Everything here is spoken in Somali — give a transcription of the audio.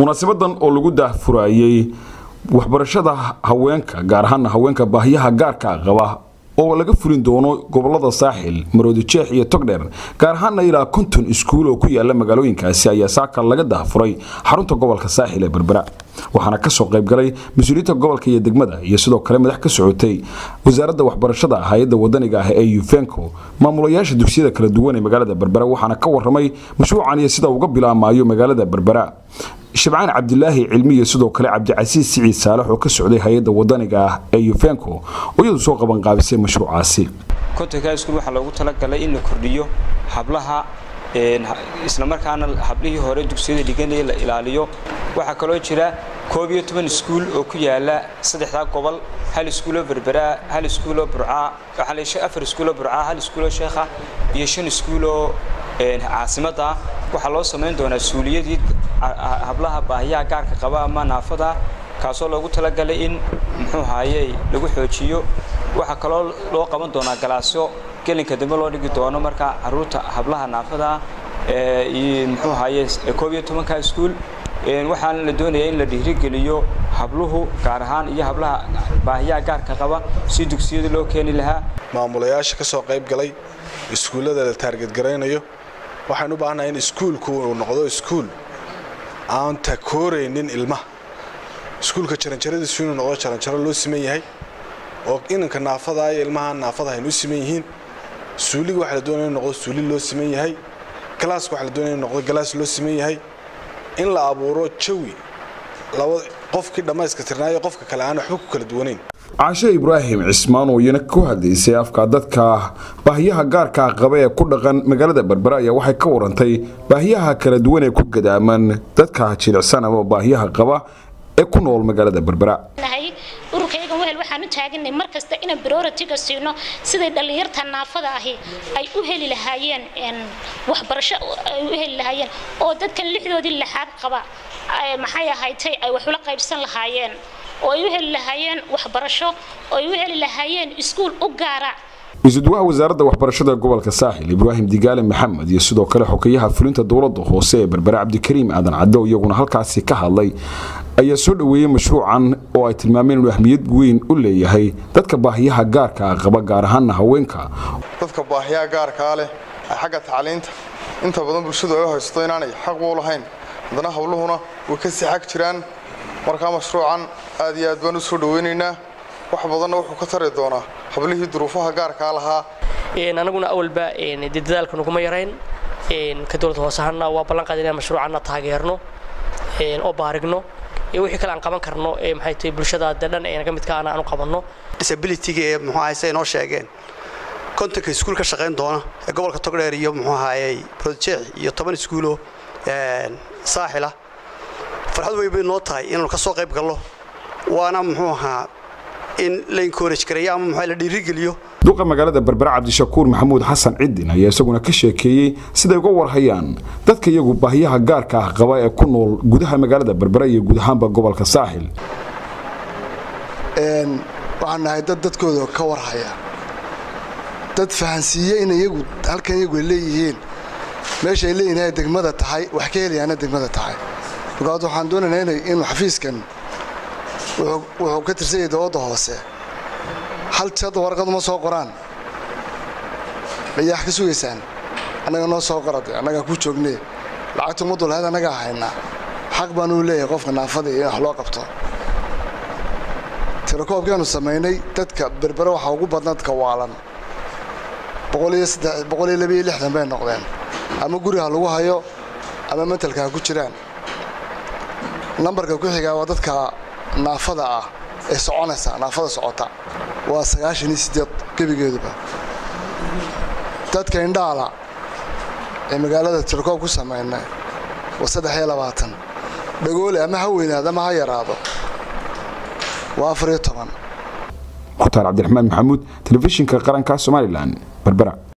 munaasabadan oo lagu daahfurayey waxbarashada haweenka gaar ahaana haweenka baahiyaha gaarka qaba oo laga fulin doono gobolada saaxil maroodi jeex iyo togdheer gaar ahaana ilaa konton iskuul oo ku yaala magaalooyinkaasi ayaa saaka laga daahfuray xarunta gobolka saaxil ee berbera waxaana kasoo qaybgalay mas-uuliyiinta gobolka iyo degmada iyo sidoo kale madax ka socotay wasaaradda waxbarashada hay-adda wadaniga ah ee yufenco maamulayaasha dugsiyada kala duwan ee magaalada berbera waxaana ka waramay mashruucan iyo sida uga bilaamayo magaalada berbera shabcaan cabdilaahi cilmi iyo sidoo kale cabdicasiis siciid saalax oo ka socday hay-adda wadaniga ah ee yufenco oo iyadu soo qabanqaabisay mashruucaasi kontonka iskuul waxaa loogu talagalay in la kordhiyo hablaha islamarkaana hablihii hore dugsiyada dhiganaya la ilaaliyo waxaa kaloo jira koob iyo toban iskuul oo ku yaala saddexdaa gobol hal iskuuloo berberaa hal iskuuloo burcaa afar iskuuloo burcaa hal iskuuloo sheekha iyo shan iskuuloo caasimadda waxaa loo samayn doonaa suuliyadii hablaha baahiyaha gaarka qaba ama naafada kaasoo loogu talagalay in muxuu haayey lagu xoojiyo waxaa kaloo loo qaban doonaa galaasyo gelinka dambe loo dhigi doono marka caruurta hablaha naafada muxuu haye koob iyo tobanka iskuul waxaana la doonaya in la dhiirigeliyo habluhu gaar ahaan iyo hablaha baahiyaha gaarka qaba si dugsiyada loo keeni lahaa maamulayaasha ka soo qayb galay iskuullada la taargetgaraynayo waxaan u baahanahay in iskuulku uu noqdo iskuul aan takooraynin ilmaha iskuulka jaranjaradiisu inuu noqdo jaranjaro loo siman yahay oo inanka naafada iyo ilmaha naafada haynu u siman yihiin suuliga waxaa la doonaya inu noqdo suuli loo siman yahay galaaska waxaa la doonaya inu noqdo galaas loo siman yahay in la abuuro jawi laba qofkii dhammayska tirnaayo qofka kale aan waxba ku kala duwanayn caashe ibraahim cismaan oo iyana ku hadlaysay afka dadka baahiyaha gaarka qaba ee ku dhaqan magaalada berbera ayaa waxay ka warantay baahiyaha kala duwan ee ku gadaaman dadka jilicsan ama baahiyaha qaba ee ku nool magaalada berbera ururkaygan wehel waxaan u taaganay mar kasta inaan priority-ga siino siday dhallinyarta naafada ahi ay u heli lahaayeen waxbarasho ay u heli lahaayeen oo dadkan lixdoodii lixaad qaba maxay ahaydtay ay wax ula qaybsan lahaayeen oo ay u heli lahaayeen waxbarasho oo ay u heli lahaayeen iskuul u gaara isuduwaha wasaaradda waxbarashada gobolka saaxil ibraahim digaale maxamed iyo sidoo kale xokeyaha fulinta dowladda hoose ee berbere cabdikariim aadan caddo iyaguna halkaasi ka hadlay ayaa soo dhoweeyey mashruucan oo ay tilmaameen inuu ahmiyad weyn u leeyahay dadka baahiyaha gaarka qaba gaar ahaana haweenka dadka baahiyaha gaarkaa leh xagga tacliinta inta badan bulshadu ay u haysto inaanay xaq u lahayn haddana hawluhuna way ka sii xag jiraan markaa mashruucan aad iyo aad baan u soo dhoweynaynaa wax badanna wuxuu ka tari doonaa hablihii duruufaha gaarkaa lahaa anaguna awalba dee dadaalka naguma yarayn ka dowladda hoose ahaana waa ballan qaad inaan mashruucanna taageerno oo baarigno iyo wixii kale aan qaban karno ee maxay tahay bulshada dee dhan ee naga midka ana aan u qabanno disabilityga ee muxuu ahay say noo sheegeen kontonka iskuul ka shaqayn doona ee gobolka togdheer iyo muxuu ahayey brojeex iyo toban iskuulo saaxila farxad weyn bay noo tahay inaanu ka soo qayb gallo waana muxuu ahaa in la encourage gareeyo ama muxuu la dhiirigeliyo duqa magaalada berbera cabdishakuur maxamuud xasan cidin ayaa isaguna ka sheekeeyey siday uga warhayaan dadka iyagu baahiyaha gaarka ah qaba ee ku nool gudaha magaalada berbera iyo guud ahaanba gobolka saaxil waxaan nahay dad dadkooda ka warhaya dad fahansiiye in iyagu halkan iyagu ay leeyihiin meesha ay leeyihin inay degmada tahay wax ka helayaana degmada tahay markaad waxaan doonaynaa inuu xafiiskan wuxuu ka tirsan yahay dowladda hoose hal hadda warqaduma soo qoraan mayaa wax ka sugaysaan annaga noo soo qorade annagaa ku joognee lacagta ummaddu lahayd annagaa haynaa xaq baanuu leeyahay qofka naafada iyo in wax loo qabto tirakoobkaanu samaynay dadka berbere waxaa ugu badna dadka waalan boqol iyo labiyo lixdan bay noqdeen ama guriha lagu hayo ama mentalka ha ku jiraan nambarka ku xigaa waa dadka naafada ah ee soconaysa naafada socota waa sagaashan iyo siddeed gebigeeduba dadka indhaala ee magaalada tirkoob ku samaynay waa saddex iyo labaatan dhagoole ama ha weynaado ama ha yaraado waa afar iyo toban mukhtaar cabdiraxmaan maxamuud telefishinka qaranka somalilan berbera